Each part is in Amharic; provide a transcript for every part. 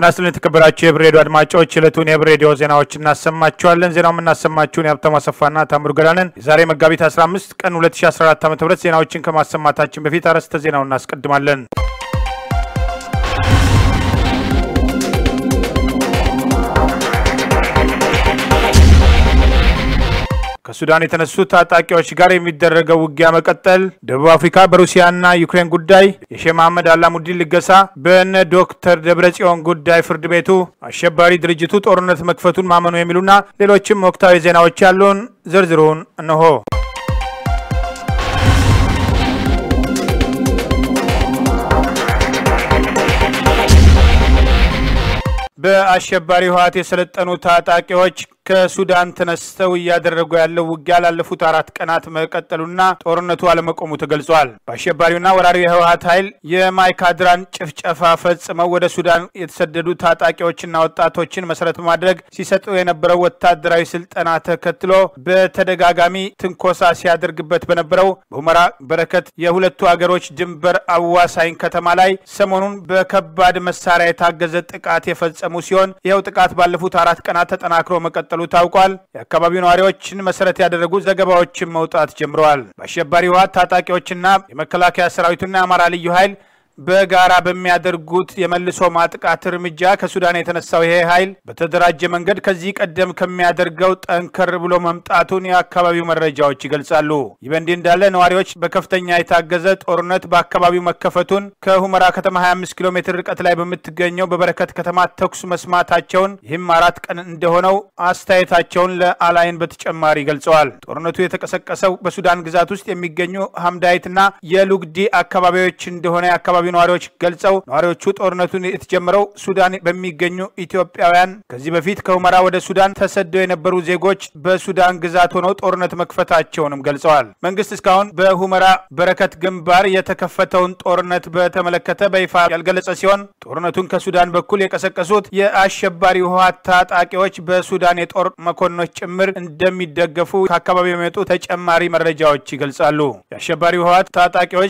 ጤና ይስጥልን የተከበራችሁ የህብር ሬዲዮ አድማጮች፣ ዕለቱን የህብር ሬዲዮ ዜናዎች እናሰማችኋለን። ዜናው የምናሰማችሁን የሀብታሙ አሰፋና ታምሩ ገዳንን የዛሬ መጋቢት 15 ቀን 2014 ዓ ም ዜናዎችን ከማሰማታችን በፊት አርዕስተ ዜናውን እናስቀድማለን። ከሱዳን የተነሱ ታጣቂዎች ጋር የሚደረገው ውጊያ መቀጠል፣ ደቡብ አፍሪካ በሩሲያና ዩክሬን ጉዳይ፣ የሼህ መሐመድ አላሙዲን ልገሳ፣ በነ ዶክተር ደብረጽዮን ጉዳይ ፍርድ ቤቱ አሸባሪ ድርጅቱ ጦርነት መክፈቱን ማመኑ የሚሉና ሌሎችም ወቅታዊ ዜናዎች ያሉን ዝርዝሩን እነሆ። በአሸባሪ ህወሓት የሰለጠኑ ታጣቂዎች ከሱዳን ተነስተው እያደረጉ ያለው ውጊያ ላለፉት አራት ቀናት መቀጠሉና ጦርነቱ አለመቆሙ ተገልጿል። በአሸባሪውና ወራሪው የህወሓት ኃይል የማይካድራን ጭፍጨፋ ፈጽመው ወደ ሱዳን የተሰደዱ ታጣቂዎችና ወጣቶችን መሰረት በማድረግ ሲሰጡ የነበረው ወታደራዊ ስልጠና ተከትሎ በተደጋጋሚ ትንኮሳ ሲያደርግበት በነበረው በሁመራ በረከት የሁለቱ አገሮች ድንበር አዋሳኝ ከተማ ላይ ሰሞኑን በከባድ መሳሪያ የታገዘ ጥቃት የፈጸሙ ሲሆን ይኸው ጥቃት ባለፉት አራት ቀናት ተጠናክሮ መቀጠሉ ታውቋል። የአካባቢው ነዋሪዎችን መሰረት ያደረጉ ዘገባዎችን መውጣት ጀምረዋል። በአሸባሪ ህወሓት ታጣቂዎችና የመከላከያ ሰራዊቱና የአማራ ልዩ ኃይል በጋራ በሚያደርጉት የመልሶ ማጥቃት እርምጃ ከሱዳን የተነሳው ይሄ ኃይል በተደራጀ መንገድ ከዚህ ቀደም ከሚያደርገው ጠንከር ብሎ መምጣቱን የአካባቢው መረጃዎች ይገልጻሉ። ይህ በእንዲህ እንዳለ ነዋሪዎች በከፍተኛ የታገዘ ጦርነት በአካባቢው መከፈቱን ከሁመራ ከተማ 25 ኪሎ ሜትር ርቀት ላይ በምትገኘው በበረከት ከተማ ተኩስ መስማታቸውን ይህም አራት ቀን እንደሆነው አስተያየታቸውን ለአላይን በተጨማሪ ገልጸዋል። ጦርነቱ የተቀሰቀሰው በሱዳን ግዛት ውስጥ የሚገኙ ሀምዳይትና የሉግዲ አካባቢዎች እንደሆነ የአካባቢ ነዋሪዎች ገልጸው ነዋሪዎቹ ጦርነቱን የተጀመረው ሱዳን በሚገኙ ኢትዮጵያውያን ከዚህ በፊት ከሁመራ ወደ ሱዳን ተሰደው የነበሩ ዜጎች በሱዳን ግዛት ሆነው ጦርነት መክፈታቸውንም ገልጸዋል። መንግስት እስካሁን በሁመራ በረከት ግንባር የተከፈተውን ጦርነት በተመለከተ በይፋ ያልገለጸ ሲሆን ጦርነቱን ከሱዳን በኩል የቀሰቀሱት የአሸባሪ ህወሓት ታጣቂዎች በሱዳን የጦር መኮንኖች ጭምር እንደሚደገፉ ከአካባቢው የሚመጡ ተጨማሪ መረጃዎች ይገልጻሉ። የአሸባሪ ህወሓት ታጣቂዎች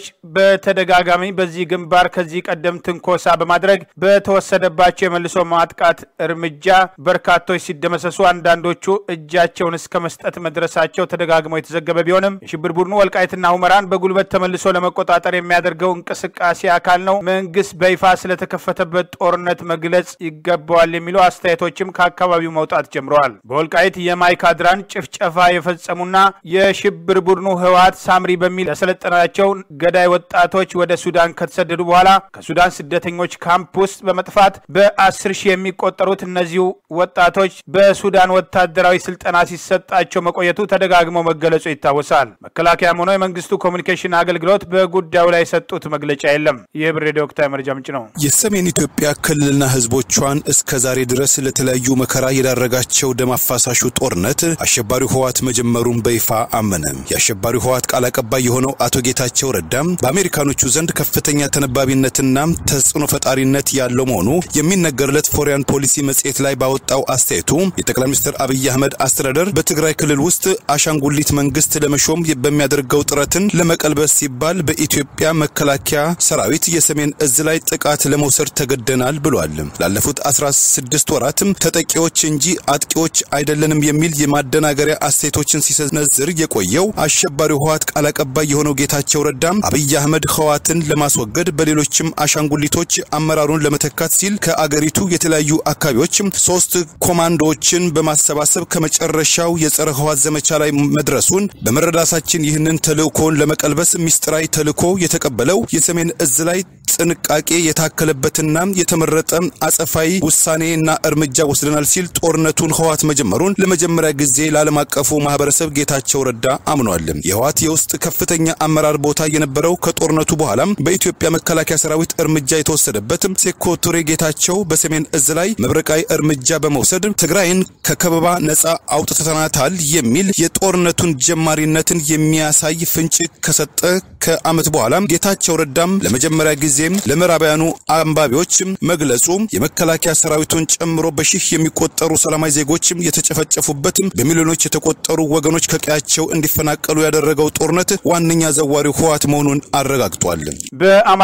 በተደጋጋሚ በዚህ ግንባር ከዚህ ቀደም ትንኮሳ በማድረግ በተወሰደባቸው የመልሶ ማጥቃት እርምጃ በርካቶች ሲደመሰሱ አንዳንዶቹ እጃቸውን እስከ መስጠት መድረሳቸው ተደጋግመው የተዘገበ ቢሆንም የሽብር ቡድኑ ወልቃይትና ሁመራን በጉልበት ተመልሶ ለመቆጣጠር የሚያደርገው እንቅስቃሴ አካል ነው፣ መንግስት በይፋ ስለተከፈተበት ጦርነት መግለጽ ይገባዋል የሚሉ አስተያየቶችም ከአካባቢው መውጣት ጀምረዋል። በወልቃይት የማይካድራን ጭፍጨፋ የፈጸሙና የሽብር ቡድኑ ህወሓት ሳምሪ በሚል ያሰለጠናቸው ገዳይ ወጣቶች ወደ ሱዳን ከተሰደዱ በኋላ ከሱዳን ስደተኞች ካምፕ ውስጥ በመጥፋት በአስር ሺህ የሚቆጠሩት እነዚሁ ወጣቶች በሱዳን ወታደራዊ ስልጠና ሲሰጣቸው መቆየቱ ተደጋግሞ መገለጹ ይታወሳል። መከላከያም ሆኖ የመንግስቱ ኮሚኒኬሽን አገልግሎት በጉዳዩ ላይ የሰጡት መግለጫ የለም። ይህ ብር ሬዲዮ ወቅታዊ መረጃ ምንጭ ነው። የሰሜን ኢትዮጵያ ክልልና ህዝቦቿን እስከ ዛሬ ድረስ ለተለያዩ መከራ የዳረጋቸው ደም አፋሳሹ ጦርነት አሸባሪው ህወሓት መጀመሩን በይፋ አመነ። የአሸባሪው ህወሓት ቃል አቀባይ የሆነው አቶ ጌታቸው ረዳም በአሜሪካኖቹ ዘንድ ከፍተኛ ተነባቢነትና ተጽዕኖ ፈጣሪነት ያለው መሆኑ የሚነገርለት ፎሪያን ፖሊሲ መጽሔት ላይ ባወጣው አስተያየቱ የጠቅላይ ሚኒስትር አብይ አህመድ አስተዳደር በትግራይ ክልል ውስጥ አሻንጉሊት መንግስት ለመሾም በሚያደርገው ጥረትን ለመቀልበስ ሲባል በኢትዮጵያ መከላከያ ሰራዊት የሰሜን እዝ ላይ ጥቃት ለመውሰድ ተገደናል ብሏል። ላለፉት 16 ወራትም ተጠቂዎች እንጂ አጥቂዎች አይደለንም የሚል የማደናገሪያ አስተያየቶችን ሲሰነዝር የቆየው አሸባሪው ህወሓት ቃል አቀባይ የሆነው ጌታቸው ረዳም አብይ አህመድ ህወሓትን ለማስወገድ በሌሎችም አሻንጉሊቶች አመራሩን ለመተካት ሲል ከአገሪቱ የተለያዩ አካባቢዎች ሶስት ኮማንዶዎችን በማሰባሰብ ከመጨረሻው የጸረ ህወሓት ዘመቻ ላይ መድረሱን በመረዳታችን ይህንን ተልእኮን ለመቀልበስ ሚስጥራዊ ተልእኮ የተቀበለው የሰሜን እዝ ላይ ጥንቃቄ የታከለበትና የተመረጠ አጸፋዊ ውሳኔና እርምጃ ወስደናል ሲል ጦርነቱን ህወሓት መጀመሩን ለመጀመሪያ ጊዜ ለዓለም አቀፉ ማህበረሰብ ጌታቸው ረዳ አምኗል። የህወሓት የውስጥ ከፍተኛ አመራር ቦታ የነበረው ከጦርነቱ በኋላም በኢትዮጵያ መከላከያ ሰራዊት እርምጃ የተወሰደበት ሴኮ ቱሬ ጌታቸው በሰሜን እዝ ላይ መብረቃዊ እርምጃ በመውሰድ ትግራይን ከከበባ ነጻ አውጥተናታል የሚል የጦርነቱን ጀማሪነትን የሚያሳይ ፍንጭ ከሰጠ ከዓመት በኋላ ጌታቸው ረዳም ለመጀመሪያ ጊዜም ለምዕራባውያኑ አንባቢዎች መግለጹ የመከላከያ ሰራዊቱን ጨምሮ በሺህ የሚቆጠሩ ሰላማዊ ዜጎችም የተጨፈጨፉበት በሚሊዮኖች የተቆጠሩ ወገኖች ከቀያቸው እንዲፈናቀሉ ያደረገው ጦርነት ዋነኛ ዘዋሪው ህወሓት መሆኑን አረጋግጧል። በአማራ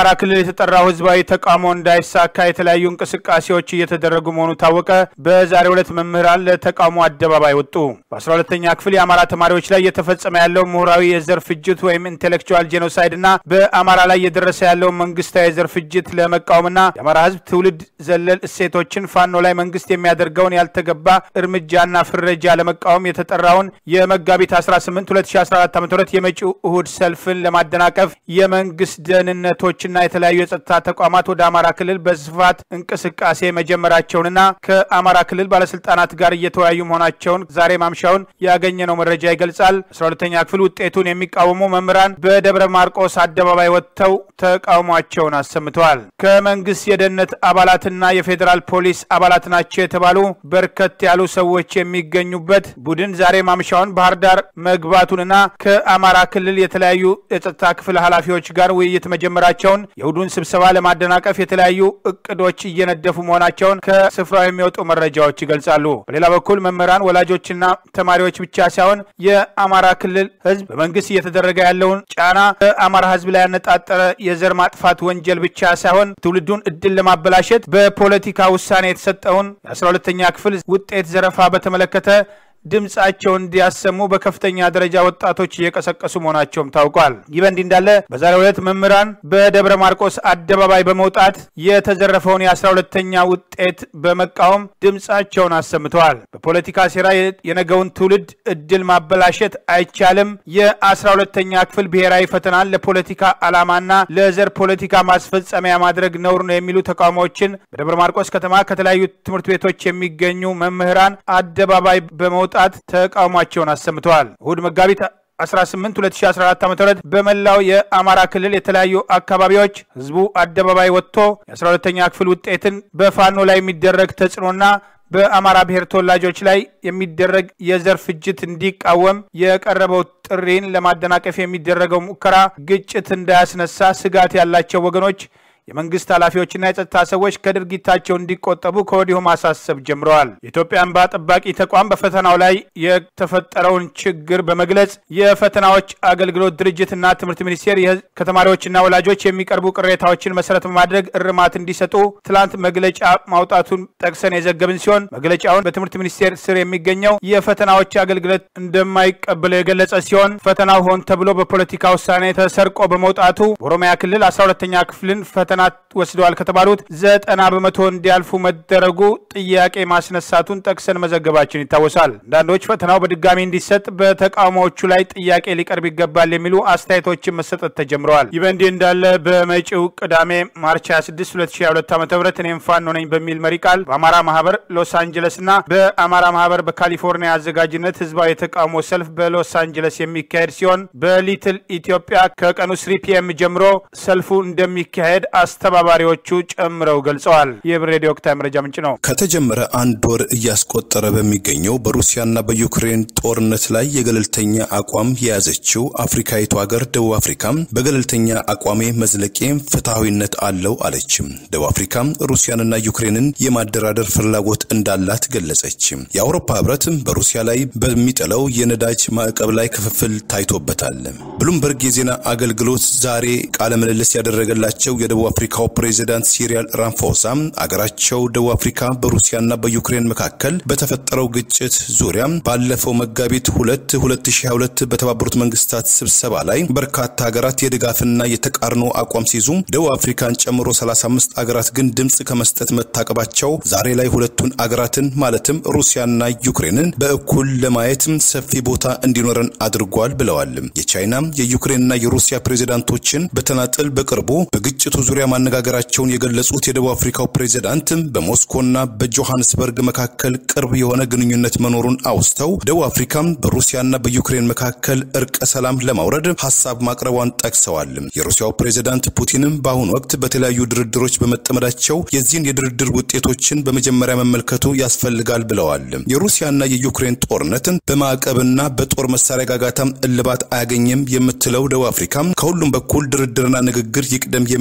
በአማራ ክልል የተጠራው ህዝባዊ ተቃውሞ እንዳይሳካ የተለያዩ እንቅስቃሴዎች እየተደረጉ መሆኑ ታወቀ። በዛሬው ዕለት መምህራን ለተቃውሞ አደባባይ ወጡ። በ12ተኛ ክፍል የአማራ ተማሪዎች ላይ እየተፈጸመ ያለው ምሁራዊ የዘር ፍጅት ወይም ኢንቴሌክቹዋል ጄኖሳይድ እና በአማራ ላይ እየደረሰ ያለው መንግስታዊ የዘር ፍጅት ለመቃወምና የአማራ ህዝብ ትውልድ ዘለል እሴቶችን ፋኖ ላይ መንግስት የሚያደርገውን ያልተገባ እርምጃና ፍረጃ ለመቃወም የተጠራውን የመጋቢት 18 2014 ዓ ም የመጪው እሁድ ሰልፍን ለማደናቀፍ የመንግስት ደህንነቶችና የተለያዩ የጸጥታ ተቋማት ወደ አማራ ክልል በስፋት እንቅስቃሴ መጀመራቸውንና ከአማራ ክልል ባለስልጣናት ጋር እየተወያዩ መሆናቸውን ዛሬ ማምሻውን ያገኘነው መረጃ ይገልጻል። 12ተኛ ክፍል ውጤቱን የሚቃወሙ መምህራን በደብረ ማርቆስ አደባባይ ወጥተው ተቃውሟቸውን አሰምተዋል። ከመንግስት የደህንነት አባላትና የፌዴራል ፖሊስ አባላት ናቸው የተባሉ በርከት ያሉ ሰዎች የሚገኙበት ቡድን ዛሬ ማምሻውን ባህር ዳር መግባቱንና ከአማራ ክልል የተለያዩ የጸጥታ ክፍል ኃላፊዎች ጋር ውይይት መጀመራቸውን የእሁዱን ስብሰባ ለማደናቀፍ የተለያዩ እቅዶች እየነደፉ መሆናቸውን ከስፍራው የሚወጡ መረጃዎች ይገልጻሉ። በሌላ በኩል መምህራን፣ ወላጆችና ተማሪዎች ብቻ ሳይሆን የአማራ ክልል ህዝብ በመንግስት እየተደረገ ያለውን ጫና በአማራ ህዝብ ላይ ያነጣጠረ የዘር ማጥፋት ወንጀል ብቻ ሳይሆን ትውልዱን እድል ለማበላሸት በፖለቲካ ውሳኔ የተሰጠውን የ12ተኛ ክፍል ውጤት ዘረፋ በተመለከተ ድምፃቸውን እንዲያሰሙ በከፍተኛ ደረጃ ወጣቶች እየቀሰቀሱ መሆናቸውም ታውቋል። ይህ በእንዲህ እንዳለ በዛሬው ዕለት መምህራን በደብረ ማርቆስ አደባባይ በመውጣት የተዘረፈውን የአስራ ሁለተኛ ውጤት በመቃወም ድምፃቸውን አሰምተዋል። በፖለቲካ ሴራ የነገውን ትውልድ እድል ማበላሸት አይቻልም። የአስራ ሁለተኛ ክፍል ብሔራዊ ፈተናን ለፖለቲካ ዓላማና ለዘር ፖለቲካ ማስፈጸሚያ ማድረግ ነውር ነው የሚሉ ተቃውሞዎችን በደብረ ማርቆስ ከተማ ከተለያዩ ትምህርት ቤቶች የሚገኙ መምህራን አደባባይ በመውጣት ጣት ተቃውሟቸውን አሰምተዋል። እሁድ መጋቢት 18 2014 ዓ.ም በመላው የአማራ ክልል የተለያዩ አካባቢዎች ህዝቡ አደባባይ ወጥቶ የ12ተኛ ክፍል ውጤትን በፋኖ ላይ የሚደረግ ተጽዕኖና በአማራ ብሔር ተወላጆች ላይ የሚደረግ የዘር ፍጅት እንዲቃወም የቀረበው ጥሪን ለማደናቀፍ የሚደረገው ሙከራ ግጭት እንዳያስነሳ ስጋት ያላቸው ወገኖች የመንግስት ኃላፊዎችና የጸጥታ ሰዎች ከድርጊታቸው እንዲቆጠቡ ከወዲሁ ማሳሰብ ጀምረዋል። የኢትዮጵያ እንባ ጠባቂ ተቋም በፈተናው ላይ የተፈጠረውን ችግር በመግለጽ የፈተናዎች አገልግሎት ድርጅትና ትምህርት ሚኒስቴር ከተማሪዎችና ወላጆች የሚቀርቡ ቅሬታዎችን መሰረት በማድረግ እርማት እንዲሰጡ ትላንት መግለጫ ማውጣቱን ጠቅሰን የዘገብን ሲሆን መግለጫውን በትምህርት ሚኒስቴር ስር የሚገኘው የፈተናዎች አገልግሎት እንደማይቀበለው የገለጸ ሲሆን ፈተናው ሆን ተብሎ በፖለቲካ ውሳኔ ተሰርቆ በመውጣቱ በኦሮሚያ ክልል 12ተኛ ክፍልን ፈተና ወስደዋል ከተባሉት ዘጠና በመቶ እንዲያልፉ መደረጉ ጥያቄ ማስነሳቱን ጠቅሰን መዘገባችን ይታወሳል። አንዳንዶች ፈተናው በድጋሚ እንዲሰጥ በተቃውሞዎቹ ላይ ጥያቄ ሊቀርብ ይገባል የሚሉ አስተያየቶችን መሰጠት ተጀምረዋል። ይህ በእንዲህ እንዳለ በመጪው ቅዳሜ ማርች 26 2022 ዓ ም እኔም ፋኖ ነኝ በሚል መሪ ቃል በአማራ ማህበር ሎስ አንጀለስ እና በአማራ ማህበር በካሊፎርኒያ አዘጋጅነት ህዝባዊ የተቃውሞ ሰልፍ በሎስ አንጀለስ የሚካሄድ ሲሆን በሊትል ኢትዮጵያ ከቀኑ ስሪ ፒኤም ጀምሮ ሰልፉ እንደሚካሄድ አስተባባሪዎቹ ጨምረው ገልጸዋል። የብር ሬዲዮ ወቅታዊ መረጃ ምንጭ ነው። ከተጀመረ አንድ ወር እያስቆጠረ በሚገኘው በሩሲያና በዩክሬን ጦርነት ላይ የገለልተኛ አቋም የያዘችው አፍሪካዊቱ ሀገር ደቡብ አፍሪካ በገለልተኛ አቋሜ መዝለቄ ፍትሐዊነት አለው አለች። ደቡብ አፍሪካ ሩሲያንና ዩክሬንን የማደራደር ፍላጎት እንዳላት ገለጸች። የአውሮፓ ህብረት በሩሲያ ላይ በሚጥለው የነዳጅ ማዕቀብ ላይ ክፍፍል ታይቶበታል። ብሉምበርግ የዜና አገልግሎት ዛሬ ቃለ ምልልስ ያደረገላቸው የደቡብ አፍሪካው ፕሬዚዳንት ሲሪያል ራምፎሳ አገራቸው ደቡብ አፍሪካ በሩሲያና በዩክሬን መካከል በተፈጠረው ግጭት ዙሪያ ባለፈው መጋቢት ሁለት 2022 በተባበሩት መንግስታት ስብሰባ ላይ በርካታ ሀገራት የድጋፍና የተቃርኖ አቋም ሲይዙ ደቡብ አፍሪካን ጨምሮ 35 አገራት ግን ድምፅ ከመስጠት መታቀባቸው ዛሬ ላይ ሁለቱን አገራትን ማለትም ሩሲያና ዩክሬንን በእኩል ለማየት ሰፊ ቦታ እንዲኖረን አድርጓል ብለዋል። የቻይና የዩክሬንና የሩሲያ ፕሬዚዳንቶችን በተናጠል በቅርቡ በግጭቱ ዙሪያ ማነጋገራቸውን የገለጹት የደቡብ አፍሪካው ፕሬዚዳንት በሞስኮና በጆሃንስበርግ መካከል ቅርብ የሆነ ግንኙነት መኖሩን አውስተው ደቡብ አፍሪካም በሩሲያና በዩክሬን መካከል እርቀ ሰላም ለማውረድ ሀሳብ ማቅረቧን ጠቅሰዋል። የሩሲያው ፕሬዚዳንት ፑቲንም በአሁኑ ወቅት በተለያዩ ድርድሮች በመጠመዳቸው የዚህን የድርድር ውጤቶችን በመጀመሪያ መመልከቱ ያስፈልጋል ብለዋል። የሩሲያና የዩክሬን ጦርነትን በማዕቀብና በጦር መሳሪያ ጋጋታም እልባት አያገኝም የምትለው ደቡብ አፍሪካ ከሁሉም በኩል ድርድርና ንግግር ይቅደም የሚል አቋሟ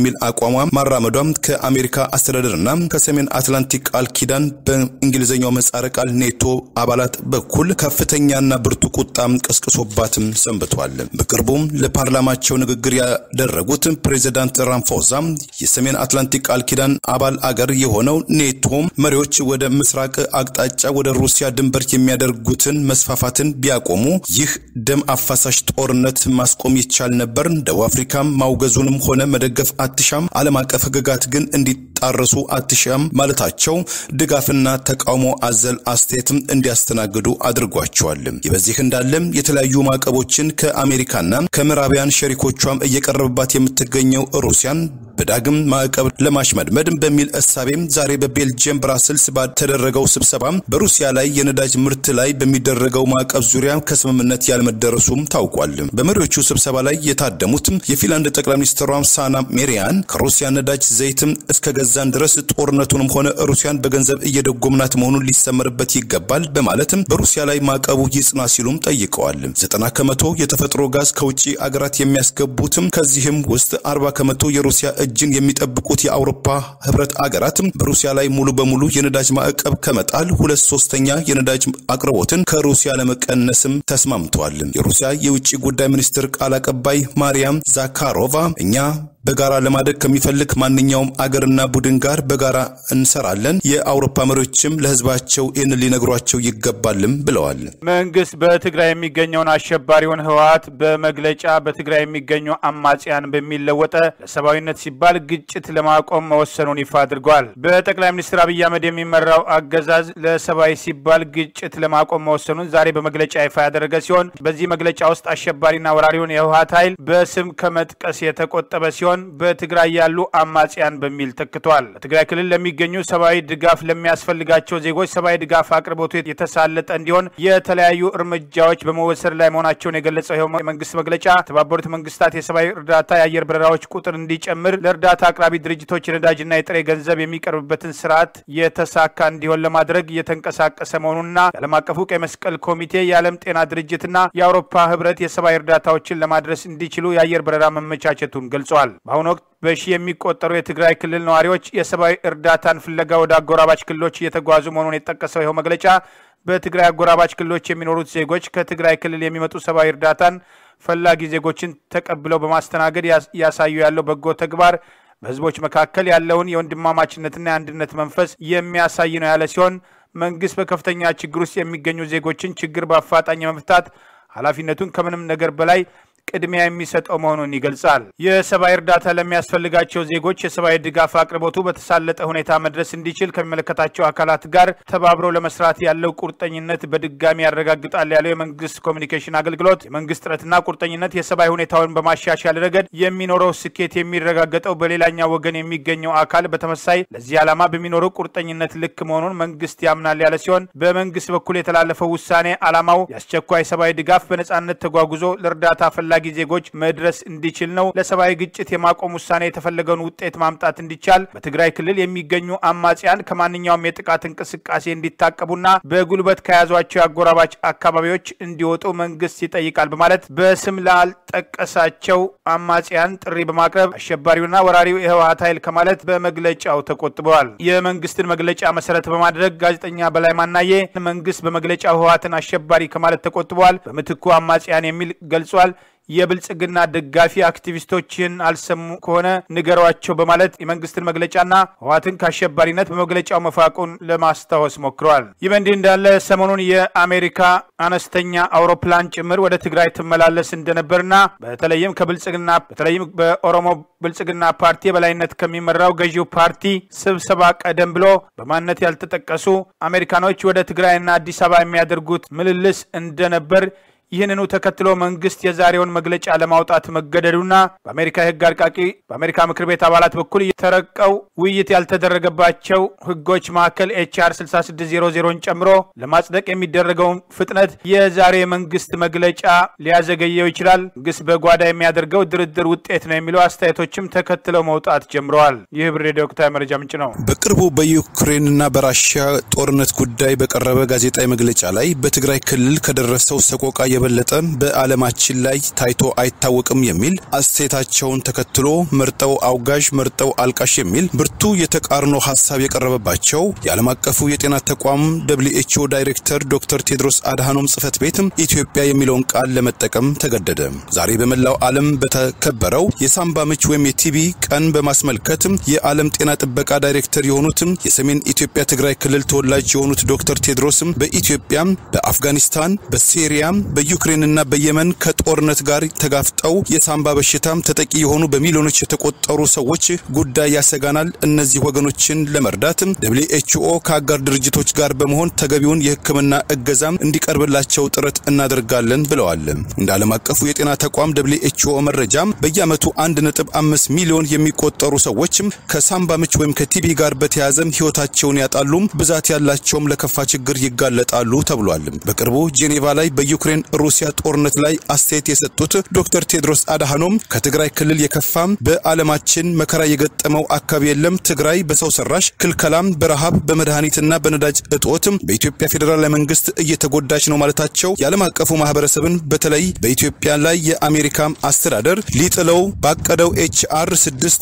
አቋሟ ማራመዷም ከአሜሪካ አስተዳደርና ከሰሜን አትላንቲክ ቃል ኪዳን በእንግሊዝኛው ምህጻረ ቃል ኔቶ አባላት በኩል ከፍተኛና ብርቱ ቁጣም ቀስቅሶባትም ሰንብቷል። በቅርቡም ለፓርላማቸው ንግግር ያደረጉት ፕሬዚዳንት ራምፎዛ የሰሜን አትላንቲክ ቃል ኪዳን አባል አገር የሆነው ኔቶ መሪዎች ወደ ምስራቅ አቅጣጫ ወደ ሩሲያ ድንበር የሚያደርጉትን መስፋፋትን ቢያቆሙ ይህ ደም አፋሳሽ ጦርነት ማስቆም ይቻል ነበር። ደቡብ አፍሪካም ማውገዙንም ሆነ መደገፍ አትሻም፣ ዓለም አቀፍ ሕግጋት ግን እንዲጣረሱ አትሻም ማለታቸው ድጋፍና ተቃውሞ አዘል አስተያየትም እንዲያስተናግዱ አድርጓቸዋል። ይህ በዚህ እንዳለም የተለያዩ ማዕቀቦችን ከአሜሪካና ከምዕራባውያን ሸሪኮቿም እየቀረበባት የምትገኘው ሩሲያን በዳግም ማዕቀብ ለማሽመድመድ በሚል እሳቤም ዛሬ በቤልጅየም ብራስልስ ባተደረገው ስብሰባ በሩሲያ ላይ የነዳጅ ምርት ላይ በሚደረገው ማዕቀብ ዙሪያ ከስምምነት ያለመደረሱም ታውቋል። በመሪዎቹ ስብሰባ ላይ የታደሙት የፊንላንድ ጠቅላይ ሚኒስትሯ ሳና ሜሪያን ከሩሲያ ነዳጅ ዘይትም እስከ ገዛን ድረስ ጦርነቱንም ሆነ ሩሲያን በገንዘብ እየደጎምናት መሆኑን ሊሰመርበት ይገባል በማለትም በሩሲያ ላይ ማዕቀቡ ይጽና ሲሉም ጠይቀዋል። ዘጠና ከመቶ የተፈጥሮ ጋዝ ከውጭ አገራት የሚያስገቡትም ከዚህም ውስጥ አርባ ከመቶ የሩሲያ እጅን የሚጠብቁት የአውሮፓ ህብረት አገራት በሩሲያ ላይ ሙሉ በሙሉ የነዳጅ ማዕቀብ ከመጣል ሁለት ሶስተኛ የነዳጅ አቅርቦትን ከሩሲያ ለመቀነስም ተስማምተዋል። የሩሲያ የውጭ ጉዳይ ሚኒስትር ቃል አቀባይ ማሪያም ዛካሮቫ እኛ በጋራ ለማደግ ከሚፈልግ ማንኛውም አገርና ቡድን ጋር በጋራ እንሰራለን። የአውሮፓ መሪዎችም ለህዝባቸው ይህን ሊነግሯቸው ይገባልም ብለዋል። መንግስት በትግራይ የሚገኘውን አሸባሪውን ህወሓት በመግለጫ በትግራይ የሚገኙ አማጽያን በሚለወጠ ለሰብአዊነት ሲባል ግጭት ለማቆም መወሰኑን ይፋ አድርጓል። በጠቅላይ ሚኒስትር አብይ አህመድ የሚመራው አገዛዝ ለሰብአዊ ሲባል ግጭት ለማቆም መወሰኑን ዛሬ በመግለጫ ይፋ ያደረገ ሲሆን በዚህ መግለጫ ውስጥ አሸባሪና ወራሪውን የህወሓት ኃይል በስም ከመጥቀስ የተቆጠበ ሲሆን በትግራይ ያሉ አማጽያን በሚል ተክቷል። በትግራይ ክልል ለሚገኙ ሰብአዊ ድጋፍ ለሚያስፈልጋቸው ዜጎች ሰብአዊ ድጋፍ አቅርቦቱ የተሳለጠ እንዲሆን የተለያዩ እርምጃዎች በመወሰድ ላይ መሆናቸውን የገለጸው ይኸው የመንግስት መግለጫ የተባበሩት መንግስታት የሰብአዊ እርዳታ የአየር በረራዎች ቁጥር እንዲጨምር፣ ለእርዳታ አቅራቢ ድርጅቶች የነዳጅና የጥሬ ገንዘብ የሚቀርብበትን ስርዓት የተሳካ እንዲሆን ለማድረግ እየተንቀሳቀሰ መሆኑንና የዓለም አቀፉ ቀይ መስቀል ኮሚቴ፣ የዓለም ጤና ድርጅትና የአውሮፓ ህብረት የሰብአዊ እርዳታዎችን ለማድረስ እንዲችሉ የአየር በረራ መመቻቸቱን ገልጿል። በአሁኑ ወቅት በሺ የሚቆጠሩ የትግራይ ክልል ነዋሪዎች የሰብአዊ እርዳታን ፍለጋ ወደ አጎራባች ክልሎች እየተጓዙ መሆኑን የጠቀሰው ይኸው መግለጫ በትግራይ አጎራባች ክልሎች የሚኖሩት ዜጎች ከትግራይ ክልል የሚመጡ ሰብአዊ እርዳታን ፈላጊ ዜጎችን ተቀብለው በማስተናገድ ያሳዩ ያለው በጎ ተግባር በህዝቦች መካከል ያለውን የወንድማማችነትና የአንድነት መንፈስ የሚያሳይ ነው ያለ ሲሆን መንግስት በከፍተኛ ችግር ውስጥ የሚገኙ ዜጎችን ችግር በአፋጣኝ የመፍታት ኃላፊነቱን ከምንም ነገር በላይ ቅድሚያ የሚሰጠው መሆኑን ይገልጻል። የሰብአዊ እርዳታ ለሚያስፈልጋቸው ዜጎች የሰብአዊ ድጋፍ አቅርቦቱ በተሳለጠ ሁኔታ መድረስ እንዲችል ከሚመለከታቸው አካላት ጋር ተባብረው ለመስራት ያለው ቁርጠኝነት በድጋሚ ያረጋግጣል ያለው የመንግስት ኮሚኒኬሽን አገልግሎት የመንግስት ጥረትና ቁርጠኝነት የሰብአዊ ሁኔታውን በማሻሻል ረገድ የሚኖረው ስኬት የሚረጋገጠው በሌላኛው ወገን የሚገኘው አካል በተመሳይ ለዚህ ዓላማ በሚኖረው ቁርጠኝነት ልክ መሆኑን መንግስት ያምናል ያለ ሲሆን በመንግስት በኩል የተላለፈው ውሳኔ ዓላማው የአስቸኳይ ሰብአዊ ድጋፍ በነጻነት ተጓጉዞ ለእርዳታ ፈላጊ ዜጎች መድረስ እንዲችል ነው። ለሰብአዊ ግጭት የማቆም ውሳኔ የተፈለገውን ውጤት ማምጣት እንዲቻል በትግራይ ክልል የሚገኙ አማጽያን ከማንኛውም የጥቃት እንቅስቃሴ እንዲታቀቡና በጉልበት ከያዟቸው የአጎራባች አካባቢዎች እንዲወጡ መንግስት ይጠይቃል በማለት በስም ላልጠቀሳቸው አማጽያን ጥሪ በማቅረብ አሸባሪውና ወራሪው የህወሓት ኃይል ከማለት በመግለጫው ተቆጥበዋል። የመንግስትን መግለጫ መሰረት በማድረግ ጋዜጠኛ በላይ ማናዬ መንግስት በመግለጫው ህወሓትን አሸባሪ ከማለት ተቆጥበዋል፣ በምትኩ አማጽያን የሚል ገልጿል። የብልጽግና ደጋፊ አክቲቪስቶችን አልሰሙ ከሆነ ንገሯቸው በማለት የመንግስትን መግለጫና ህወሓትን ከአሸባሪነት በመግለጫው መፋቁን ለማስታወስ ሞክረዋል። ይህ በእንዲህ እንዳለ ሰሞኑን የአሜሪካ አነስተኛ አውሮፕላን ጭምር ወደ ትግራይ ትመላለስ እንደነበርና በተለይም ከብልጽግና በተለይም በኦሮሞ ብልጽግና ፓርቲ የበላይነት ከሚመራው ገዢው ፓርቲ ስብሰባ ቀደም ብሎ በማንነት ያልተጠቀሱ አሜሪካኖች ወደ ትግራይና አዲስ አበባ የሚያደርጉት ምልልስ እንደነበር ይህንኑ ተከትሎ መንግስት የዛሬውን መግለጫ ለማውጣት መገደዱና በአሜሪካ የህግ አርቃቂ በአሜሪካ ምክር ቤት አባላት በኩል የተረቀው ውይይት ያልተደረገባቸው ህጎች መካከል ኤችአር 6600ን ጨምሮ ለማጽደቅ የሚደረገውን ፍጥነት የዛሬ የመንግስት መግለጫ ሊያዘገየው ይችላል። መንግስት በጓዳ የሚያደርገው ድርድር ውጤት ነው የሚለው አስተያየቶችም ተከትለው መውጣት ጀምረዋል። ይህ ብሬድ ወቅታዊ መረጃ ምንጭ ነው። በቅርቡ በዩክሬንና በራሽያ ጦርነት ጉዳይ በቀረበ ጋዜጣዊ መግለጫ ላይ በትግራይ ክልል ከደረሰው ሰቆቃ የበለጠ በዓለማችን ላይ ታይቶ አይታወቅም የሚል አስተያየታቸውን ተከትሎ መርጠው አውጋዥ መርጠው አልቃሽ የሚል ብርቱ የተቃርኖ ሀሳብ የቀረበባቸው የዓለም አቀፉ የጤና ተቋም ደብሊው ኤች ኦ ዳይሬክተር ዶክተር ቴድሮስ አድሃኖም ጽህፈት ቤት ኢትዮጵያ የሚለውን ቃል ለመጠቀም ተገደደ። ዛሬ በመላው ዓለም በተከበረው የሳምባ ምች ወይም የቲቢ ቀን በማስመልከት የዓለም ጤና ጥበቃ ዳይሬክተር የሆኑት የሰሜን ኢትዮጵያ ትግራይ ክልል ተወላጅ የሆኑት ዶክተር ቴድሮስም በኢትዮጵያ፣ በአፍጋኒስታን፣ በሲሪያ፣ በዩክሬንና በየመን ከጦርነት ጋር ተጋፍጠው የሳምባ በሽታም ተጠቂ የሆኑ በሚሊዮኖች የተቆጠሩ ሰዎች ጉዳይ ያሰጋናል። እነዚህ ወገኖችን ለመርዳት ደብሊው ኤች ኦ ከአጋር ድርጅቶች ጋር በመሆን ተገቢውን የሕክምና እገዛም እንዲቀርብላቸው ጥረት እናደርጋለን ብለዋል። እንደ ዓለም አቀፉ የጤና ተቋም ደብሊው ኤች ኦ መረጃም በየዓመቱ 1.5 ሚሊዮን የሚቆጠሩ ሰዎችም ከሳምባ ምች ወይም ከቲቢ ጋር በተያያዘም ሕይወታቸውን ያጣሉ፣ ብዛት ያላቸውም ለከፋ ችግር ይጋለጣሉ ተብሏል። በቅርቡ ጄኔቫ ላይ በዩክሬን ሩሲያ ጦርነት ላይ አስተያየት የሰጡት ዶክተር ቴድሮስ አድሃኖም ከትግራይ ክልል የከፋም በዓለማችን መከራ የገጠመው አካባቢ የለም። ትግራይ በሰው ሰራሽ ክልከላም፣ በረሃብ፣ በመድኃኒትና በነዳጅ እጦት በኢትዮጵያ ፌዴራላዊ መንግስት እየተጎዳች ነው ማለታቸው የዓለም አቀፉ ማህበረሰብን በተለይ በኢትዮጵያ ላይ የአሜሪካ አስተዳደር ሊጥለው ባቀደው ኤችአር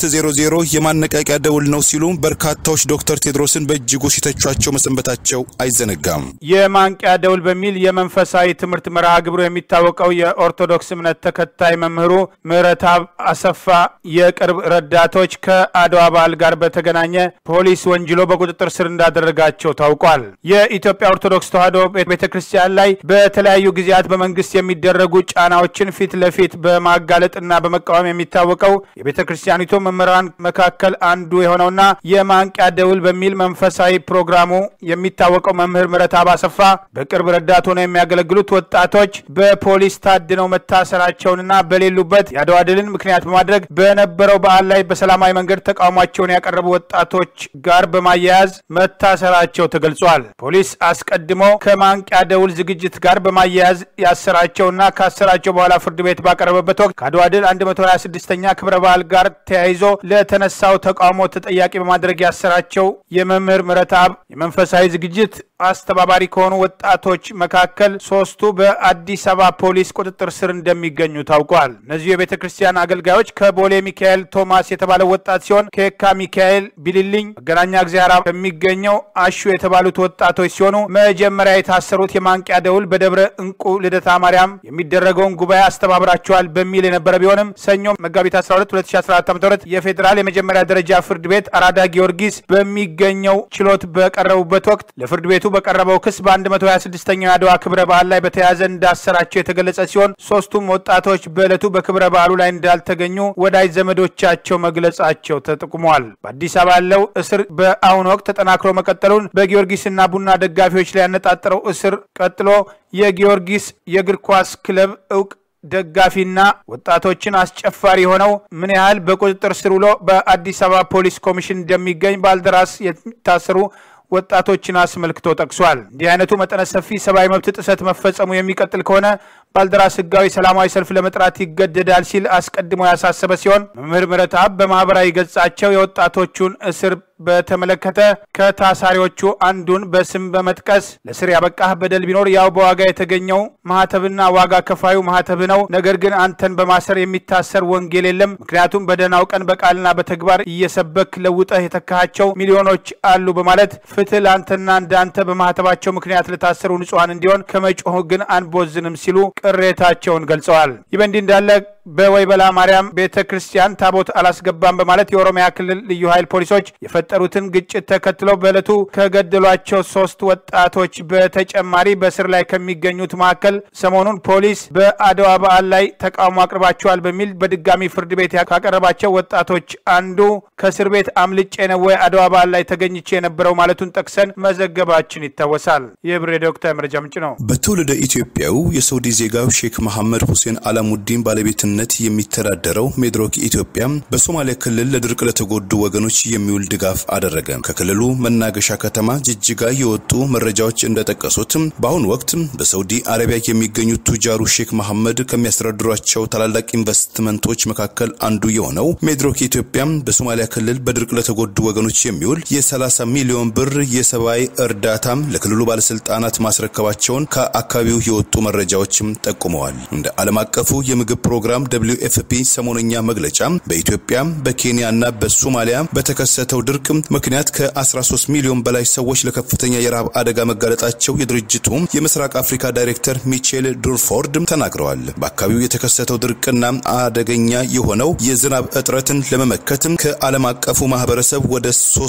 600 የማነቃቂያ ደውል ነው ሲሉ በርካታዎች ዶክተር ቴድሮስን በእጅጉ ሲተቿቸው መሰንበታቸው አይዘነጋም። የማንቂያ ደውል በሚል የመንፈሳዊ ትምህርት መርሃ ግብሩ የሚታወቀው የኦርቶዶክስ እምነት ተከታይ መምህሩ ምህረተአብ አሰፋ የቅርብ ረዳቶች ከአድዋ በዓል ጋር በተገናኘ ፖሊስ ወንጅሎ በቁጥጥር ስር እንዳደረጋቸው ታውቋል። የኢትዮጵያ ኦርቶዶክስ ተዋሕዶ ቤተ ክርስቲያን ላይ በተለያዩ ጊዜያት በመንግስት የሚደረጉ ጫናዎችን ፊት ለፊት በማጋለጥና በመቃወም የሚታወቀው የቤተ ክርስቲያኒቱ መምህራን መካከል አንዱ የሆነውና የማንቂያ ደውል በሚል መንፈሳዊ ፕሮግራሙ የሚታወቀው መምህር ምህረተአብ አሰፋ በቅርብ ረዳት ሆነው የሚያገለግሉት ወጣቶች በፖሊስ ታድነው መታሰራቸውንና በሌሉበት የአድዋ ድልን ምክንያት በማድረግ በነበረው በዓል ላይ በሰላማዊ መንገድ ተቃውሟቸውን ያቀረቡ ወጣቶች ጋር በማያያዝ መታሰራቸው ተገልጿል። ፖሊስ አስቀድሞ ከማንቂያ ደውል ዝግጅት ጋር በማያያዝ ያሰራቸውና ካሰራቸው በኋላ ፍርድ ቤት ባቀረበበት ወቅት ከአድዋ ድል 126ኛ ክብረ በዓል ጋር ተያይዞ ለተነሳው ተቃውሞ ተጠያቂ በማድረግ ያሰራቸው የመምህር ምህረተአብ የመንፈሳዊ ዝግጅት አስተባባሪ ከሆኑ ወጣቶች መካከል ሶስቱ በአዲስ አበባ ፖሊስ ቁጥጥር ስር እንደሚገኙ ታውቋል። እነዚሁ የቤተ ክርስቲያን አገልጋዮች ከቦሌ ሚካኤል ቶማስ የተባለው ወጣት ሲሆን ከየካ ሚካኤል ቢልልኝ መገናኛ እግዚአብሔር የሚገኘው አሹ የተባሉት ወጣቶች ሲሆኑ መጀመሪያ የታሰሩት የማንቂያ ደውል በደብረ እንቁ ልደታ ማርያም የሚደረገውን ጉባኤ አስተባብራቸዋል በሚል የነበረ ቢሆንም ሰኞ መጋቢት 12 2014 ዓ.ም የፌዴራል የመጀመሪያ ደረጃ ፍርድ ቤት አራዳ ጊዮርጊስ በሚገኘው ችሎት በቀረቡበት ወቅት ለፍርድ ቤቱ በቀረበው ክስ በ126ኛው የአድዋ ክብረ በዓል ላይ በተያያዘ እንዳሰራቸው የተገለጸ ሲሆን ሶስቱም ወጣቶች በዕለቱ በክብረ በዓሉ ላይ እንዳልተገኙ ወዳጅ ዘመዶቻቸው መግለጻቸው ተጠቁሟል። በአዲስ አበባ ያለው እስር በአሁኑ ወቅት ተጠናክሮ መቀጠሉን በጊዮርጊስና ቡና ደጋፊዎች ላይ ያነጣጠረው እስር ቀጥሎ የጊዮርጊስ የእግር ኳስ ክለብ እውቅ ደጋፊና ወጣቶችን አስጨፋሪ የሆነው ምን ያህል በቁጥጥር ስር ውሎ በአዲስ አበባ ፖሊስ ኮሚሽን እንደሚገኝ ባልደራስ የታሰሩ ወጣቶችን አስመልክቶ ጠቅሷል። እንዲህ አይነቱ መጠነ ሰፊ ሰብአዊ መብት ጥሰት መፈጸሙ የሚቀጥል ከሆነ ባልደራስ ህጋዊ ሰላማዊ ሰልፍ ለመጥራት ይገደዳል ሲል አስቀድሞ ያሳሰበ ሲሆን መምህር ምህረተአብ በማህበራዊ ገጻቸው የወጣቶቹን እስር በተመለከተ ከታሳሪዎቹ አንዱን በስም በመጥቀስ ለስር ያበቃህ በደል ቢኖር ያው በዋጋ የተገኘው ማህተብና ዋጋ ከፋዩ ማህተብ ነው። ነገር ግን አንተን በማሰር የሚታሰር ወንጌል የለም። ምክንያቱም በደህናው ቀን በቃልና በተግባር እየሰበክ ለውጠህ የተካሃቸው ሚሊዮኖች አሉ በማለት ፍትህ ለአንተና እንዳንተ በማህተባቸው ምክንያት ለታሰሩ ንጹሐን እንዲሆን ከመጮህ ግን አንቦዝንም ሲሉ ቅሬታቸውን ገልጸዋል። ይህ በእንዲህ እንዳለ በወይበላ ማርያም ቤተ ክርስቲያን ታቦት አላስገባም በማለት የኦሮሚያ ክልል ልዩ ኃይል ፖሊሶች የፈጠሩትን ግጭት ተከትለው በዕለቱ ከገደሏቸው ሶስት ወጣቶች በተጨማሪ በስር ላይ ከሚገኙት መካከል ሰሞኑን ፖሊስ በአድዋ በዓል ላይ ተቃውሞ አቅርባቸዋል በሚል በድጋሚ ፍርድ ቤት ካቀረባቸው ወጣቶች አንዱ ከእስር ቤት አምልጬ ነው ወይ አድዋ በዓል ላይ ተገኝቼ የነበረው ማለቱን ጠቅሰን መዘገባችን ይታወሳል። ይህ ብሬ ዶክተር መረጃ ምንጭ ነው። በትውልደ ኢትዮጵያው የሳውዲ ዜጋው ሼክ መሐመድ ሁሴን አላሙዲን ባለቤትነት አደራጅነት የሚተዳደረው ሜድሮክ ኢትዮጵያ በሶማሌ ክልል ለድርቅ ለተጎዱ ወገኖች የሚውል ድጋፍ አደረገ። ከክልሉ መናገሻ ከተማ ጅጅጋ የወጡ መረጃዎች እንደጠቀሱት በአሁኑ ወቅት በሳውዲ አረቢያ የሚገኙት ቱጃሩ ሼክ መሐመድ ከሚያስተዳድሯቸው ታላላቅ ኢንቨስትመንቶች መካከል አንዱ የሆነው ሜድሮክ ኢትዮጵያ በሶማሊያ ክልል በድርቅ ለተጎዱ ወገኖች የሚውል የ30 ሚሊዮን ብር የሰብአዊ እርዳታ ለክልሉ ባለስልጣናት ማስረከባቸውን ከአካባቢው የወጡ መረጃዎችም ጠቁመዋል። እንደ ዓለም አቀፉ የምግብ ፕሮግራም ደብሊው ኤፍፒ ሰሞነኛ መግለጫ በኢትዮጵያ በኬንያና በሶማሊያ በተከሰተው ድርቅ ምክንያት ከ13 ሚሊዮን በላይ ሰዎች ለከፍተኛ የረሃብ አደጋ መጋለጣቸው የድርጅቱ የምስራቅ አፍሪካ ዳይሬክተር ሚቼል ዱርፎርድ ተናግረዋል። በአካባቢው የተከሰተው ድርቅና አደገኛ የሆነው የዝናብ እጥረትን ለመመከት ከዓለም አቀፉ ማህበረሰብ ወደ